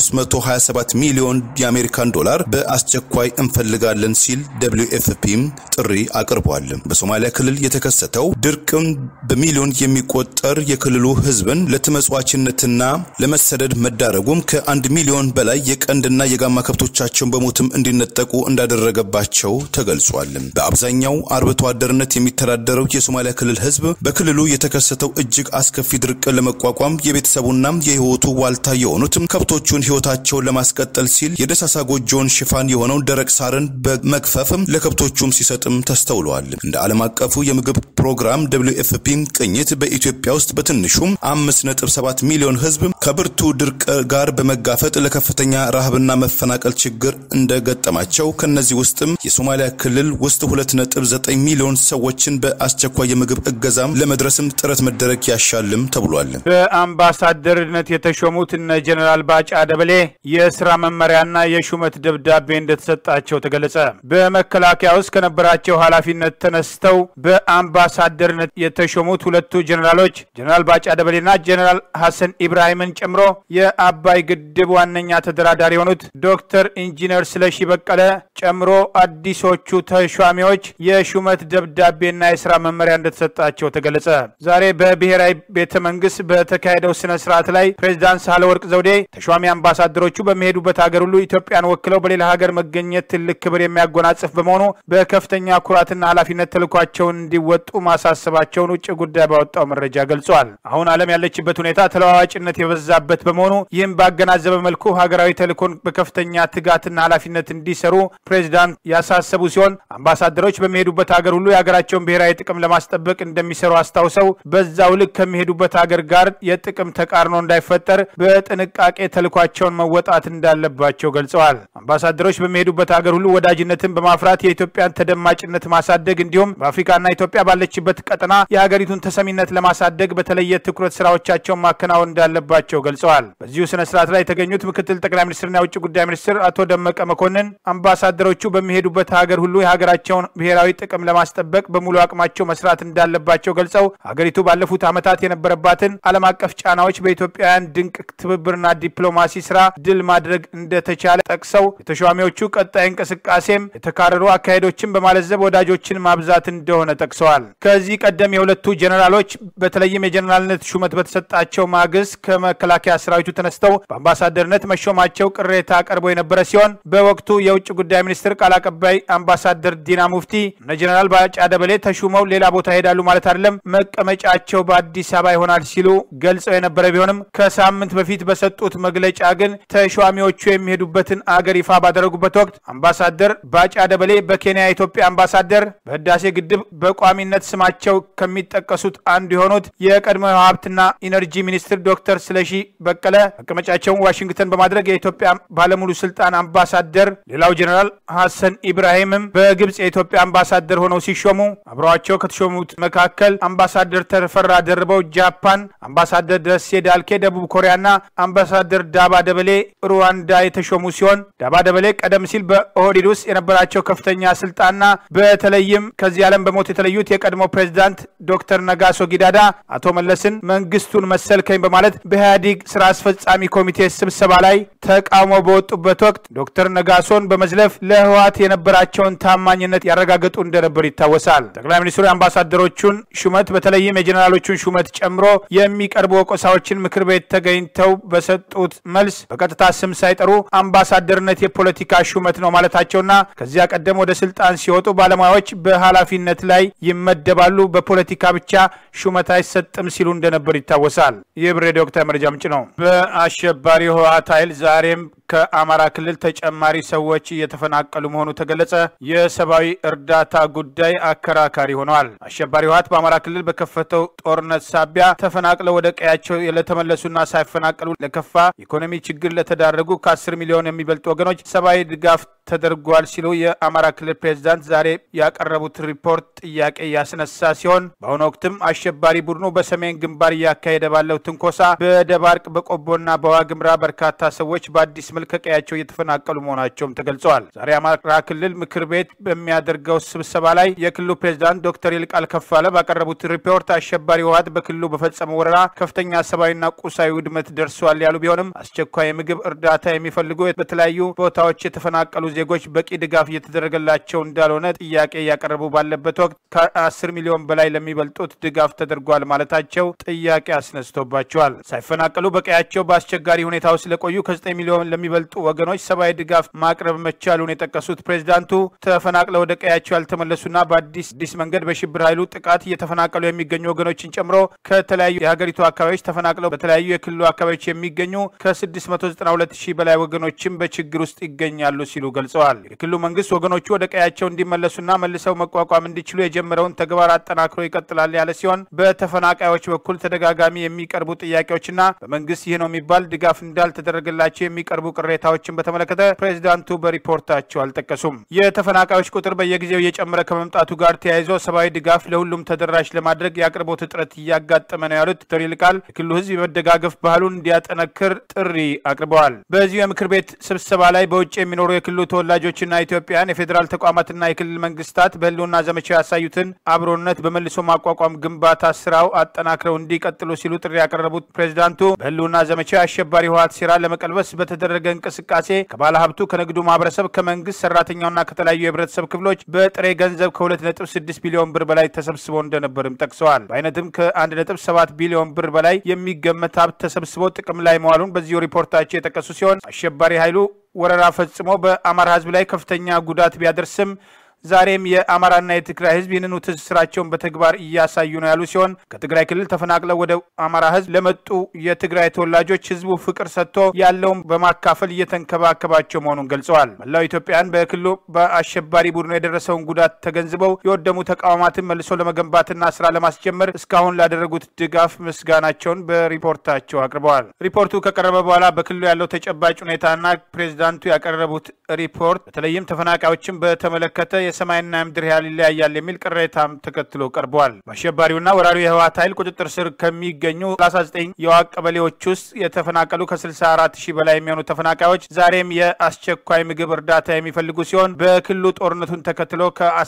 327 ሚሊዮን የአሜሪካን ዶላር በአስቸኳይ እንፈልጋለን ሲል ደብሊው ኤፍፒ ጥሪ አቅርቧል። በሶማሊያ ክልል የተከሰተው ድርቅ በሚሊዮን የሚቆጠር የክልሉ ህዝብን ለተመጽዋችነትና ለመሰደድ መዳረጉም ከአንድ ሚሊዮን በላይ የቀንድና የጋማ ከብቶቻቸውን በሞትም እንዲነጠቁ እንዳደረገባቸው ተገልጿል። በአብዛኛው አርብቶ አደርነት የሚተዳደረው የሶማሊያ ክልል ህዝብ በክልሉ የተከሰተው እጅግ አስከፊ ድርቅን ለመቋቋም የቤተሰቡና የህይወቱ ዋልታ የሆኑት ከብቶቹን ህይወታቸውን ለማስቀጠል ሲል የደሳሳ ጎጆውን ሽፋን የሆነውን ደረቅ ሳርን በመግፈፍ ለከብቶቹም ሲሰጥም ተስተውለዋል። እንደ ዓለም አቀፉ የምግብ ፕሮግራም ደብሊው ኤፍፒ ቅኝት በኢትዮጵያ ውስጥ በትንሹም 5.7 ሚሊዮን ህዝብ ከብርቱ ድርቅ ጋር በመጋፈጥ ለከፍተኛ ረሃብና መፈናቀል ችግር እንደገጠማቸው ከነዚህ ውስጥም የሶማሊያ ክልል ውስጥ 2.9 ሚሊዮን ሰዎችን በአስቸኳይ የምግብ እገዛም ለመድረስም ጥረት መደረግ ያሻልም ተብሏል። በአምባሳደርነት የተሾሙት እነ ጀኔራል ባጫ ደበሌ የስራ መመሪያና የሹመት ደብዳቤ እንደተሰጣቸው ተገለጸ። በመከላከያ ውስጥ ከነበራቸው ኃላፊነት ተነስተው በአምባሳደርነት የተሾሙት ሁለቱ ጀኔራሎች ጀኔራል ባጫ ደበሌና ጀኔራል ሐሰን ኢብራሂምን ጨምሮ የአባይ ግድብ ዋነኛ ተደራዳሪ የሆኑት ዶክተር ኢንጂነር ስለሺ በቀለ ጨምሮ አዲሶቹ ተሿሚዎች የሹመት ደብዳቤና የስራ መመሪያ እንደተሰጣቸው ተገለጸ። ዛሬ በብሔራዊ ቤተ መንግስት በተካሄደው ስነ ስርዓት ላይ ፕሬዚዳንት ሳህለወርቅ ዘውዴ ተሿሚ አምባሳደሮቹ በሚሄዱበት ሀገር ሁሉ ኢትዮጵያን ወክለው በሌላ ሀገር መገኘት ትልቅ ክብር የሚያጎናጽፍ በመሆኑ በከፍተኛ ኩራትና ኃላፊነት ተልኳቸውን እንዲወጡ ማሳሰባቸውን ውጭ ጉዳይ ባወጣው መረጃ ገልጿል። አሁን ዓለም ያለችበት ሁኔታ ተለዋዋጭነት የበዛበት በመሆኑ ይህም ባገናዘበ መልኩ ሀገራዊ ተልእኮን በከፍተኛ ትጋትና ኃላፊነት እንዲሰሩ ፕሬዚዳንት ያሳሰቡ ሲሆን አምባሳደሮች በሚሄዱበት ሀገር ሁሉ የሀገራቸውን ብሔራዊ ጥቅም ለማስጠበቅ እንደሚሰሩ አስታውሰው በዛው ልክ ከሚሄዱበት ሀገር ጋር የጥቅም ተቃርኖ እንዳይፈጠር በጥንቃቄ ተልኳቸውን መወጣት እንዳለባቸው ገልጸዋል። አምባሳደሮች በሚሄዱበት ሀገር ሁሉ ወዳጅነትን በማፍራት የኢትዮጵያን ተደማጭነት ማሳደግ እንዲሁም በአፍሪካና ኢትዮጵያ ባለችበት ቀጠና የሀገሪቱን ተሰሚነት ለማሳደግ በተለየ ትኩረት ስራዎቻቸውን ማከናወን እንዳለባቸው ገልጸዋል። በዚሁ ስነ ስርዓት ላይ የተገኙት ምክትል ጠቅላይ ሚኒስትርና የውጭ ጉዳይ ሚኒስትር አቶ ደመቀ መኮንን አምባሳደሮቹ በሚሄዱበት ሀገር ሁሉ የሀገራቸውን ብሔራዊ ጥቅም ለማስጠበቅ በሙሉ አቅማቸው መስራት እንዳለባቸው ገልጸው ሀገሪቱ ባለፉት ዓመታት የነበረባትን ዓለም አቀፍ ጫናዎች በኢትዮጵያውያን ድንቅ ትብብርና ዲፕሎማሲ ስራ ድል ማድረግ እንደተቻለ ጠቅሰው የተሿሚዎቹ ቀጣይ እንቅስቃሴም የተካረሩ አካሄዶችን በማለዘብ ወዳጆችን ማብዛት እንደሆነ ጠቅሰዋል። ከዚህ ቀደም የሁለቱ ጀኔራሎች በተለይም የጀኔራልነት ሹመት በተሰጣቸው ማግስት ከመከላከያ ሰራዊቱ ተነስተው በአምባሳደርነት መሾማቸው ቅሬታ ቀርቦ የነበረ ሲሆን በወቅቱ የውጭ ጉዳይ ሚኒስትር ቃል አቀባይ አምባሳደር ዲና ሙፍቲ እነ ጀኔራል ባጫ ደበሌ ተሹመው ሌላ ቦታ ይሄዳሉ ማለት አይደለም፣ መቀመጫቸው በአዲስ አበባ ይሆናል ሲሉ ገልጸው የነበረ ቢሆንም ከሳምንት በፊት በሰጡት መግለጫ ግን ተሿሚዎቹ የሚሄዱበትን አገር ይፋ ባደረጉበት ወቅት አምባሳደር ባጫ ደበሌ በኬንያ የኢትዮጵያ አምባሳደር፣ በህዳሴ ግድብ በቋሚነት ስማቸው ከሚጠቀሱት አንዱ የሆኑት የቀድሞ ሀብትና ኢነርጂ ሚኒስትር ዶክተር ስለሺ በቀለ መቀመጫቸውን ዋሽንግተን በማድረግ የኢትዮጵያ ባለሙሉ ስልጣን አምባሳደር፣ ሌላው ጀኔራል ሐሰን ኢብራሂምም በግብፅ የኢትዮጵያ አምባሳደር ሆነው ሲሾሙ አብረዋቸው ከተሾሙት መካከል አምባሳደር ተፈራ ደርበው ጃፓን፣ አምባሳደር ደሴ ዳልኬ ደቡብ ኮሪያና አምባሳደር ዳባ ደበሌ ሩዋንዳ የተሾሙ ሲሆን ዳባ ደበሌ ቀደም ሲል በኦህዴድ ውስጥ የነበራቸው ከፍተኛ ስልጣንና በተለይም ከዚህ ዓለም በሞት የተለዩት የቀድሞ ፕሬዚዳንት ዶክተር ነጋሶ ጊዳዳ አቶ መለስን መንግስቱን መሰልከኝ በማለት በኢህአዴግ በኢህአዴግ ስራ አስፈጻሚ ኮሚቴ ስብሰባ ላይ ተቃውሞ በወጡበት ወቅት ዶክተር ነጋሶን በመዝለፍ ለህወሓት የነበራቸውን ታማኝነት ያረጋገጡ እንደነበር ይታወሳል። ጠቅላይ ሚኒስትሩ የአምባሳደሮቹን ሹመት በተለይም የጀኔራሎቹን ሹመት ጨምሮ የሚቀርቡ ወቀሳዎችን ምክር ቤት ተገኝተው በሰጡት መልስ በቀጥታ ስም ሳይጠሩ አምባሳደርነት የፖለቲካ ሹመት ነው ማለታቸውና ከዚያ ቀደም ወደ ስልጣን ሲወጡ ባለሙያዎች በኃላፊነት ላይ ይመደባሉ፣ በፖለቲካ ብቻ ሹመት አይሰጥም ሲሉ እንደነበር ይታወሳል። ይህ ብሬ ዶክተር መረጃ ምንጭ ነው። በአሸባሪ ህወሓት ኃይል ዛሬም ከአማራ ክልል ተጨማሪ ሰዎች እየተፈናቀሉ መሆኑ ተገለጸ። የሰብአዊ እርዳታ ጉዳይ አከራካሪ ሆነዋል። አሸባሪ ህወሓት በአማራ ክልል በከፈተው ጦርነት ሳቢያ ተፈናቅለው ወደ ቀያቸው ለተመለሱና ሳይፈናቀሉ ለከፋ ኢኮኖሚ ችግር ለተዳረጉ ከአስር ሚሊዮን የሚበልጡ ወገኖች ሰብአዊ ድጋፍ ተደርጓል ሲሉ የአማራ ክልል ፕሬዚዳንት ዛሬ ያቀረቡት ሪፖርት ጥያቄ ያስነሳ ሲሆን በአሁኑ ወቅትም አሸባሪ ቡድኑ በሰሜን ግንባር እያካሄደ ባለው ትንኮሳ በደባርቅ በቆቦና በዋግምራ በርካታ ሰዎች በአዲስ መልክ ከቀያቸው እየተፈናቀሉ መሆናቸውም ተገልጸዋል። ዛሬ አማራ ክልል ምክር ቤት በሚያደርገው ስብሰባ ላይ የክልሉ ፕሬዚዳንት ዶክተር ይልቃል ከፋለ ባቀረቡት ሪፖርት አሸባሪ ህወሓት በክልሉ በፈጸመው ወረራ ከፍተኛ ሰብአዊና ቁሳዊ ውድመት ደርሷል ያሉ ቢሆንም አስቸኳይ የምግብ እርዳታ የሚፈልጉ በተለያዩ ቦታዎች የተፈናቀሉ ዜጎች በቂ ድጋፍ እየተደረገላቸው እንዳልሆነ ጥያቄ እያቀረቡ ባለበት ወቅት ከአስር ሚሊዮን በላይ ለሚበልጡት ድጋፍ ተደርጓል ማለታቸው ጥያቄ አስነስቶባቸዋል። ሳይፈናቀሉ በቀያቸው በአስቸጋሪ ሁኔታ ውስጥ ለቆዩ ከዘጠኝ ሚሊዮን ለሚበልጡ ወገኖች ሰብአዊ ድጋፍ ማቅረብ መቻሉን የጠቀሱት ፕሬዚዳንቱ ተፈናቅለው ወደ ቀያቸው ያልተመለሱና በአዲስ አዲስ መንገድ በሽብር ኃይሉ ጥቃት እየተፈናቀሉ የሚገኙ ወገኖችን ጨምሮ ከተለያዩ የሀገሪቱ አካባቢዎች ተፈናቅለው በተለያዩ የክልሉ አካባቢዎች የሚገኙ ከ692 ሺህ በላይ ወገኖችም በችግር ውስጥ ይገኛሉ ሲሉ ገልጸዋል። የክልሉ መንግስት ወገኖቹ ወደ ቀያቸው እንዲመለሱና መልሰው መቋቋም እንዲችሉ የጀመረውን ተግባር አጠናክሮ ይቀጥላል ያለ ሲሆን በተፈናቃዮች በኩል ተደጋጋሚ የሚቀርቡ ጥያቄዎችና በመንግስት ይህ ነው የሚባል ድጋፍ እንዳልተደረገላቸው የሚቀርቡ ቅሬታዎችን በተመለከተ ፕሬዚዳንቱ በሪፖርታቸው አልጠቀሱም። የተፈናቃዮች ቁጥር በየጊዜው እየጨመረ ከመምጣቱ ጋር ተያይዞ ሰብአዊ ድጋፍ ለሁሉም ተደራሽ ለማድረግ የአቅርቦት እጥረት እያጋጠመ ነው ያሉት ዶክተር ይልቃል የክልሉ ህዝብ የመደጋገፍ ባህሉን እንዲያጠነክር ጥሪ አቅርበዋል። በዚሁ የምክር ቤት ስብሰባ ላይ በውጭ የሚኖሩ የክልሉ ተወላጆችና ኢትዮጵያን የፌዴራል ተቋማትና የክልል መንግስታት በህልውና ዘመቻው ያሳዩትን አብሮነት በመልሶ ማቋቋም ግንባታ ስራው አጠናክረው እንዲቀጥሉ ሲሉ ጥሪ ያቀረቡት ፕሬዚዳንቱ በህልውና ዘመቻው የአሸባሪ ህወሓት ሴራ ለመቀልበስ በተደረገ እንቅስቃሴ ከባለ ሀብቱ፣ ከንግዱ ማህበረሰብ፣ ከመንግስት ሰራተኛውና ከተለያዩ የህብረተሰብ ክፍሎች በጥሬ ገንዘብ ከ2.6 ቢሊዮን ብር በላይ ተሰብስቦ እንደነበርም ጠቅሰዋል። በአይነትም ከ1.7 ቢሊዮን ብር በላይ የሚገመት ሀብት ተሰብስቦ ጥቅም ላይ መዋሉን በዚሁ ሪፖርታቸው የጠቀሱ ሲሆን አሸባሪ ኃይሉ ወረራ ፈጽሞ በአማራ ህዝብ ላይ ከፍተኛ ጉዳት ቢያደርስም ዛሬም የአማራና የትግራይ ህዝብ ይህንኑ ትስስራቸውን በተግባር እያሳዩ ነው ያሉ ሲሆን ከትግራይ ክልል ተፈናቅለው ወደ አማራ ህዝብ ለመጡ የትግራይ ተወላጆች ህዝቡ ፍቅር ሰጥቶ ያለውን በማካፈል እየተንከባከባቸው መሆኑን ገልጸዋል። መላው ኢትዮጵያን በክልሉ በአሸባሪ ቡድኑ የደረሰውን ጉዳት ተገንዝበው የወደሙ ተቋማትን መልሶ ለመገንባትና ስራ ለማስጀመር እስካሁን ላደረጉት ድጋፍ ምስጋናቸውን በሪፖርታቸው አቅርበዋል። ሪፖርቱ ከቀረበ በኋላ በክልሉ ያለው ተጨባጭ ሁኔታና ፕሬዚዳንቱ ያቀረቡት ሪፖርት በተለይም ተፈናቃዮችን በተመለከተ የሰማይና ምድር ያህል ይለያያል የሚል ቅሬታም ተከትሎ ቀርበዋል። በአሸባሪውና ወራሪው የህወሓት ኃይል ቁጥጥር ስር ከሚገኙ 39 የዋቅ ቀበሌዎች ውስጥ የተፈናቀሉ ከ64 ሺህ በላይ የሚሆኑ ተፈናቃዮች ዛሬም የአስቸኳይ ምግብ እርዳታ የሚፈልጉ ሲሆን በክልሉ ጦርነቱን ተከትሎ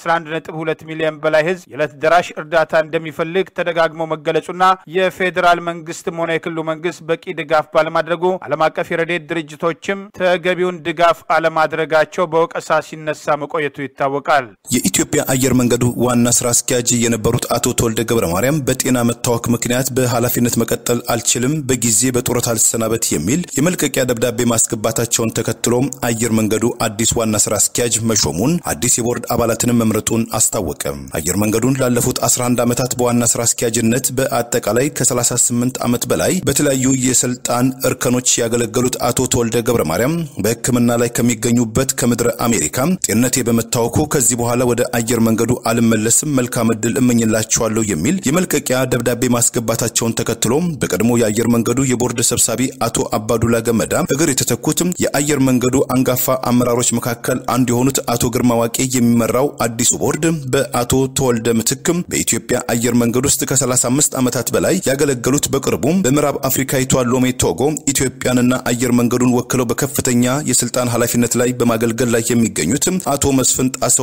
ከ11.2 ሚሊዮን በላይ ህዝብ የዕለት ደራሽ እርዳታ እንደሚፈልግ ተደጋግሞ መገለጹና የፌዴራል መንግስትም ሆነ የክልሉ መንግስት በቂ ድጋፍ ባለማድረጉ ዓለም አቀፍ የረድኤት ድርጅቶችም ተገቢውን ድጋፍ አለማድረጋቸው በወቀሳ ሲነሳ መቆየቱ ይታወቃል። የኢትዮጵያ አየር መንገዱ ዋና ስራ አስኪያጅ የነበሩት አቶ ተወልደ ገብረ ማርያም በጤና መታወክ ምክንያት በኃላፊነት መቀጠል አልችልም፣ በጊዜ በጡረታ አልሰናበት የሚል የመልቀቂያ ደብዳቤ ማስገባታቸውን ተከትሎ አየር መንገዱ አዲስ ዋና ስራ አስኪያጅ መሾሙን አዲስ የቦርድ አባላትንም መምረጡን አስታወቀ። አየር መንገዱን ላለፉት 11 ዓመታት በዋና ስራ አስኪያጅነት በአጠቃላይ ከ38 ዓመት በላይ በተለያዩ የስልጣን እርከኖች ያገለገሉት አቶ ተወልደ ገብረ ማርያም በሕክምና ላይ ከሚገኙበት ከምድረ አሜሪካ ጤንነቴ በመታወኩ ከዚህ በኋላ ወደ አየር መንገዱ አልመለስም፣ መልካም እድል እመኝላቸዋለሁ የሚል የመልቀቂያ ደብዳቤ ማስገባታቸውን ተከትሎ በቀድሞ የአየር መንገዱ የቦርድ ሰብሳቢ አቶ አባዱላ ገመዳ እግር የተተኩት የአየር መንገዱ አንጋፋ አመራሮች መካከል አንዱ የሆኑት አቶ ግርማ ዋቄ የሚመራው አዲሱ ቦርድ በአቶ ተወልደ ምትክም በኢትዮጵያ አየር መንገድ ውስጥ ከ35 ዓመታት በላይ ያገለገሉት በቅርቡም በምዕራብ አፍሪካዊቷ ሎሜ ቶጎ ኢትዮጵያንና አየር መንገዱን ወክለው በከፍተኛ የስልጣን ኃላፊነት ላይ በማገልገል ላይ የሚገኙት አቶ መስፍን ጣሰውን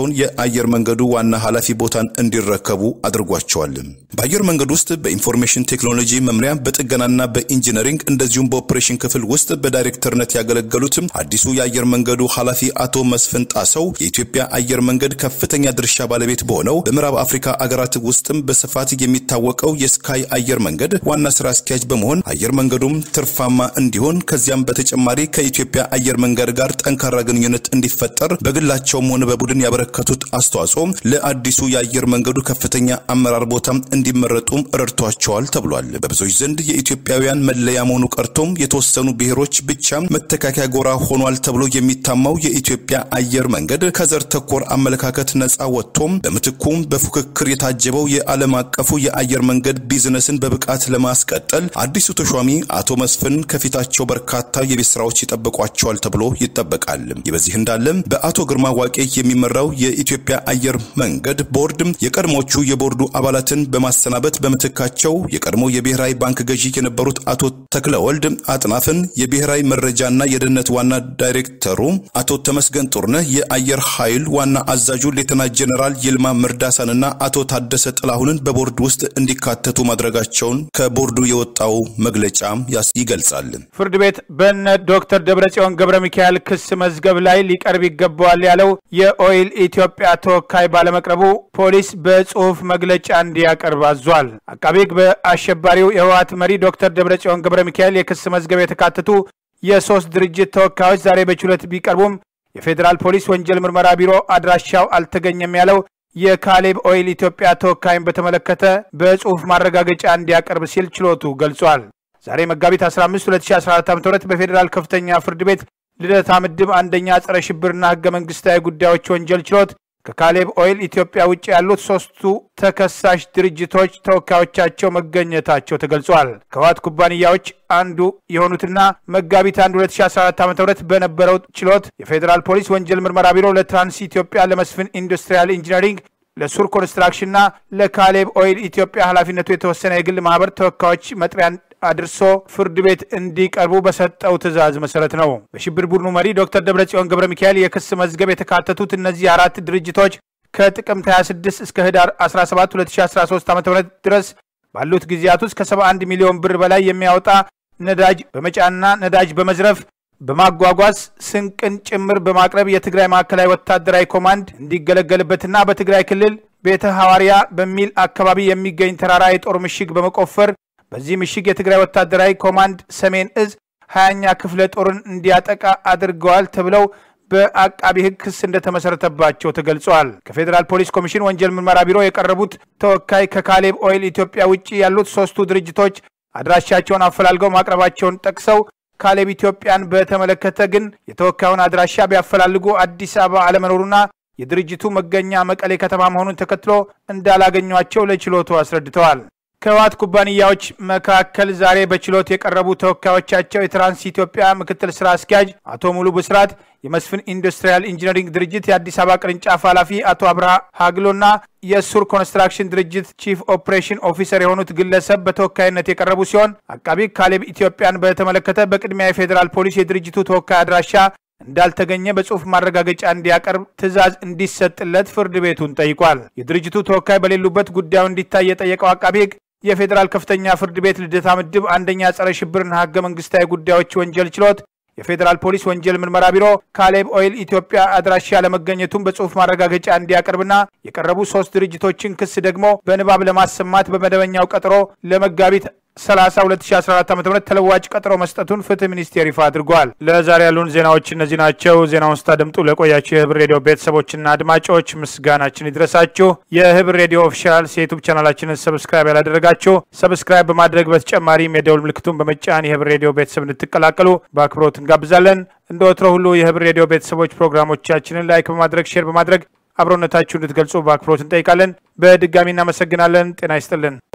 የነበረውን የአየር መንገዱ ዋና ኃላፊ ቦታን እንዲረከቡ አድርጓቸዋል። በአየር መንገድ ውስጥ በኢንፎርሜሽን ቴክኖሎጂ መምሪያ በጥገናና በኢንጂነሪንግ እንደዚሁም በኦፕሬሽን ክፍል ውስጥ በዳይሬክተርነት ያገለገሉት አዲሱ የአየር መንገዱ ኃላፊ አቶ መስፍን ጣሰው የኢትዮጵያ አየር መንገድ ከፍተኛ ድርሻ ባለቤት በሆነው በምዕራብ አፍሪካ አገራት ውስጥም በስፋት የሚታወቀው የስካይ አየር መንገድ ዋና ስራ አስኪያጅ በመሆን አየር መንገዱም ትርፋማ እንዲሆን ከዚያም በተጨማሪ ከኢትዮጵያ አየር መንገድ ጋር ጠንካራ ግንኙነት እንዲፈጠር በግላቸውም ሆነ በቡድን ያበረከቱት አስተዋጽኦ ለአዲሱ የአየር መንገዱ ከፍተኛ አመራር ቦታ እንዲመረጡም ረድቷቸዋል ተብሏል። በብዙዎች ዘንድ የኢትዮጵያውያን መለያ መሆኑ ቀርቶም የተወሰኑ ብሔሮች ብቻ መተካከያ ጎራ ሆኗል ተብሎ የሚታማው የኢትዮጵያ አየር መንገድ ከዘር ተኮር አመለካከት ነጻ ወጥቶም በምትኩም በፉክክር የታጀበው የዓለም አቀፉ የአየር መንገድ ቢዝነስን በብቃት ለማስቀጠል አዲሱ ተሿሚ አቶ መስፍን ከፊታቸው በርካታ የቤት ስራዎች ይጠብቋቸዋል ተብሎ ይጠበቃል። ይህ በዚህ እንዳለም በአቶ ግርማ ዋቄ የሚመራው የኢትዮጵያ አየር መንገድ ቦርድ የቀድሞቹ የቦርዱ አባላትን በማሰናበት በምትካቸው የቀድሞ የብሔራዊ ባንክ ገዢ የነበሩት አቶ ተክለወልድ አጥናፍን የብሔራዊ መረጃና የደህንነት ዋና ዳይሬክተሩ አቶ ተመስገን ጡርነህ የአየር ኃይል ዋና አዛዡ ሌተና ጀኔራል ይልማ ምርዳሳንና አቶ ታደሰ ጥላሁንን በቦርድ ውስጥ እንዲካተቱ ማድረጋቸውን ከቦርዱ የወጣው መግለጫ ይገልጻል። ፍርድ ቤት በነ ዶክተር ደብረጽዮን ገብረ ሚካኤል ክስ መዝገብ ላይ ሊቀርብ ይገባዋል ያለው የኦይል ኢትዮጵያ ተወካይ ባለመቅረቡ ፖሊስ በጽሁፍ መግለጫ እንዲያቀርብ አዟል። አቃቤ ሕግ በአሸባሪው የህወሓት መሪ ዶክተር ደብረጽዮን ገብረ ሚካኤል የክስ መዝገብ የተካተቱ የሶስት ድርጅት ተወካዮች ዛሬ በችሎት ቢቀርቡም የፌዴራል ፖሊስ ወንጀል ምርመራ ቢሮ አድራሻው አልተገኘም ያለው የካሌብ ኦይል ኢትዮጵያ ተወካይን በተመለከተ በጽሁፍ ማረጋገጫ እንዲያቀርብ ሲል ችሎቱ ገልጿል። ዛሬ መጋቢት 15 2014 ዓ.ም በፌዴራል ከፍተኛ ፍርድ ቤት ልደታ ምድብ አንደኛ ጸረ ሽብርና ህገ መንግስታዊ ጉዳዮች ወንጀል ችሎት ከካሌብ ኦይል ኢትዮጵያ ውጭ ያሉት ሶስቱ ተከሳሽ ድርጅቶች ተወካዮቻቸው መገኘታቸው ተገልጿል። ከህወሓት ኩባንያዎች አንዱ የሆኑትና መጋቢት 1 2014 ዓ ም በነበረው ችሎት የፌዴራል ፖሊስ ወንጀል ምርመራ ቢሮ ለትራንስ ኢትዮጵያ፣ ለመስፍን ኢንዱስትሪያል ኢንጂነሪንግ፣ ለሱር ኮንስትራክሽንና ለካሌብ ኦይል ኢትዮጵያ ኃላፊነቱ የተወሰነ የግል ማህበር ተወካዮች መጥሪያ አድርሶ ፍርድ ቤት እንዲቀርቡ በሰጠው ትዕዛዝ መሰረት ነው። በሽብር ቡድኑ መሪ ዶክተር ደብረጽዮን ገብረ ሚካኤል የክስ መዝገብ የተካተቱት እነዚህ አራት ድርጅቶች ከጥቅምት 26 እስከ ህዳር 17 2013 ዓ ም ድረስ ባሉት ጊዜያት ውስጥ ከ71 ሚሊዮን ብር በላይ የሚያወጣ ነዳጅ በመጫንና ነዳጅ በመዝረፍ በማጓጓዝ ስንቅን ጭምር በማቅረብ የትግራይ ማዕከላዊ ወታደራዊ ኮማንድ እንዲገለገልበትና በትግራይ ክልል ቤተ ሐዋርያ በሚል አካባቢ የሚገኝ ተራራ የጦር ምሽግ በመቆፈር በዚህ ምሽግ የትግራይ ወታደራዊ ኮማንድ ሰሜን እዝ ሀያኛ ክፍለ ጦርን እንዲያጠቃ አድርገዋል ተብለው በአቃቢ ሕግ ክስ እንደተመሰረተባቸው ተገልጿል። ከፌዴራል ፖሊስ ኮሚሽን ወንጀል ምርመራ ቢሮ የቀረቡት ተወካይ ከካሌብ ኦይል ኢትዮጵያ ውጭ ያሉት ሶስቱ ድርጅቶች አድራሻቸውን አፈላልገው ማቅረባቸውን ጠቅሰው ካሌብ ኢትዮጵያን በተመለከተ ግን የተወካዩን አድራሻ ቢያፈላልጉ አዲስ አበባ አለመኖሩና የድርጅቱ መገኛ መቀሌ ከተማ መሆኑን ተከትሎ እንዳላገኟቸው ለችሎቱ አስረድተዋል። ከህወሓት ኩባንያዎች መካከል ዛሬ በችሎት የቀረቡ ተወካዮቻቸው የትራንስ ኢትዮጵያ ምክትል ስራ አስኪያጅ አቶ ሙሉ ብስራት፣ የመስፍን ኢንዱስትሪያል ኢንጂነሪንግ ድርጅት የአዲስ አበባ ቅርንጫፍ ኃላፊ አቶ አብርሃ ሀግሎና የሱር ኮንስትራክሽን ድርጅት ቺፍ ኦፕሬሽን ኦፊሰር የሆኑት ግለሰብ በተወካይነት የቀረቡ ሲሆን አቃቢ ካሌብ ኢትዮጵያን በተመለከተ በቅድሚያ የፌዴራል ፖሊስ የድርጅቱ ተወካይ አድራሻ እንዳልተገኘ በጽሁፍ ማረጋገጫ እንዲያቀርብ ትዕዛዝ እንዲሰጥለት ፍርድ ቤቱን ጠይቋል። የድርጅቱ ተወካይ በሌሉበት ጉዳዩ እንዲታይ የጠየቀው አቃቢ ህግ የፌዴራል ከፍተኛ ፍርድ ቤት ልደታ ምድብ አንደኛ ጸረ ሽብርና ህገ መንግስታዊ ጉዳዮች ወንጀል ችሎት የፌዴራል ፖሊስ ወንጀል ምርመራ ቢሮ ካሌብ ኦይል ኢትዮጵያ አድራሻ ለመገኘቱን በጽሁፍ ማረጋገጫ እንዲያቀርብና የቀረቡ ሶስት ድርጅቶችን ክስ ደግሞ በንባብ ለማሰማት በመደበኛው ቀጠሮ ለመጋቢት 30 2014 ዓ.ም ተለዋጭ ቀጠሮ መስጠቱን ፍትህ ሚኒስቴር ይፋ አድርጓል። ለዛሬ ያሉን ዜናዎች እነዚህ ናቸው። ዜናውን ስታደምጡ ለቆያችሁ የህብር ሬዲዮ ቤተሰቦችና አድማጮች ምስጋናችን ይድረሳችሁ። የህብር ሬዲዮ ኦፊሻል የዩቱብ ቻናላችንን ሰብስክራይብ ያላደረጋችሁ ሰብስክራይብ በማድረግ በተጨማሪም የደውል ምልክቱን በመጫን የህብር ሬዲዮ ቤተሰብ እንድትቀላቀሉ በአክብሮት እንጋብዛለን። እንደ ወትሮ ሁሉ የህብር ሬዲዮ ቤተሰቦች ፕሮግራሞቻችንን ላይክ በማድረግ ሼር በማድረግ አብሮነታችሁ እንድትገልጹ በአክብሮት እንጠይቃለን። በድጋሚ እናመሰግናለን። ጤና ይስጥልን።